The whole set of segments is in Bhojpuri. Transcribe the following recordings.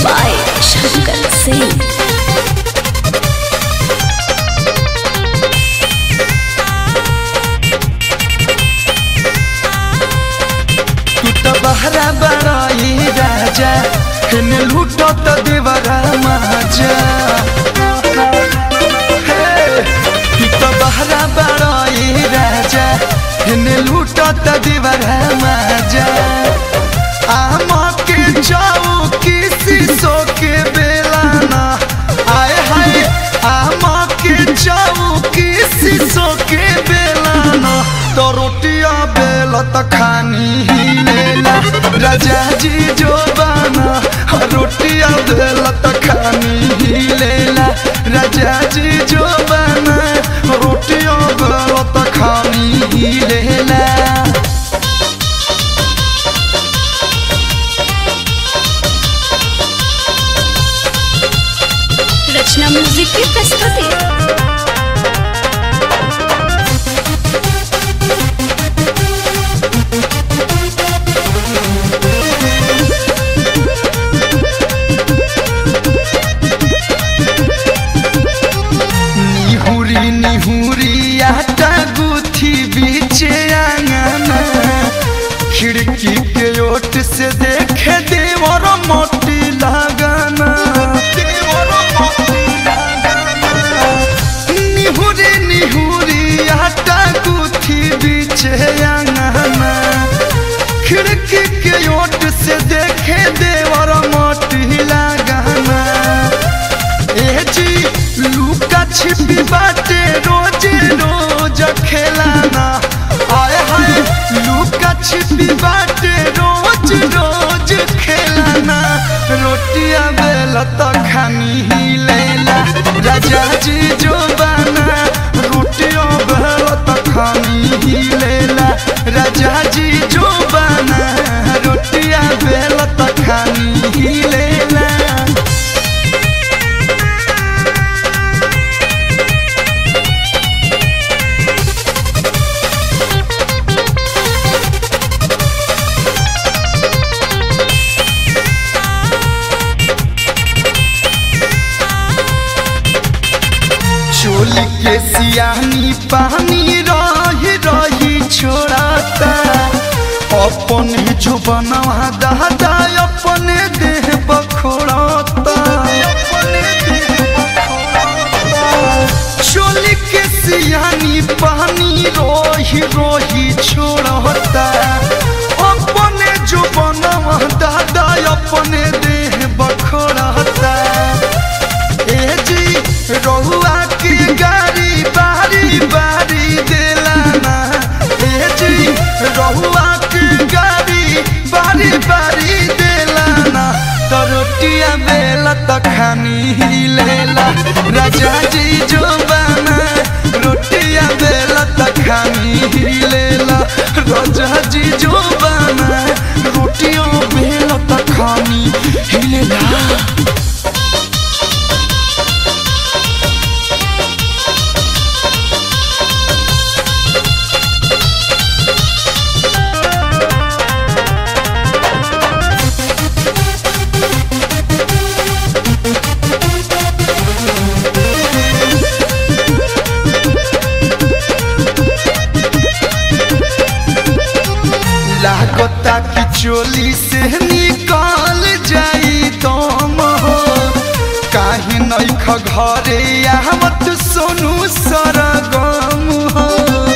by Shankar Singh. तू तो बहरा बड़ाई राजा हिन लूटो तो देवरा माजा हे, तू तो बहरा बड़ाई राजा हिन लूटो तो देवरा माजा आम के जाओ किसी सो के बेलाना आए हाय आम के जाओ किसी सो के बेलाना तो रोटिया बेल तो खानी ही लेला राजा जी जो बाना रोटिया बेल तो खानी ही लेला राजा जी जो बाना रोटिया बेल तो खानी ही लेला रचना म्यूजिक की प्रस्तुति निहुरी निहुरी आटा गुथी बीचे आंगना खिड़की के ओट से देखे देवर मोटी लगाना देवर मोटी लगाना। निहुरी निहुरी आटा गुथी बीचे आंगना खिड़की के ओट से देखे देवर मोटी लगाना ए जी लुका छिपी बाटे रोज रोज खेलाना आए हाय लुका छिपी बाटे रोज रोज खेलाना रोटिया बेला तो खानी ही लेला राजा जी जो बना रोटिया बेला तो खानी ही लेला राजा जी जो बना रोटिया बेला तो खानी ही लेला चोली के सियानी पानी रही रही छोड़ाता अपन जो बनवा दादा अपने देह बखोड़ाता चोली के सियानी पानी रोही रोही छोड़ता अपने जो बनवा दादा अपने देह बखोड़ता ए जी रहुआ की गाड़ी बारी बारी दिलाना ए जी रहुआ की गाड़ी बारी बारी दिलाना तो रोटिया बेला तो खानी ही लेला राजा जी जो बना रोटिया बेला तो खानी ही लेला राजा जी जो बना रोटिया बेला तो खानी ही लेला लागता कि चोली से निकाल जाई दम हो काहे नहीं ख घरे आवत सोनू सरगम हो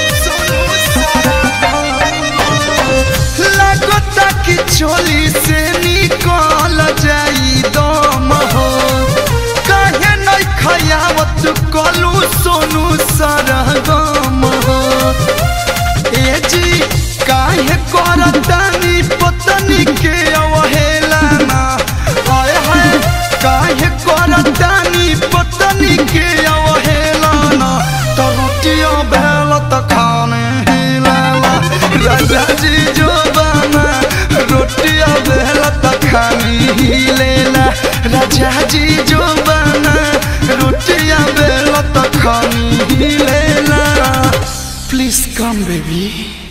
लागता कि चोली से निकाल जाई दम हो काहे नहीं खयावत कलू सोनू सरगम हो ए जी काहे करतानी पतनी के अवहेलना हाय हाय काहे करतानी पतनी के अवहेलना तो रोटिया भेल त खाने हिलाला राजा जी जो बना रोटिया भेल त खानी हिलेला राजा जी जो बना रोटिया भेल त खानी हिलेला Please come, baby.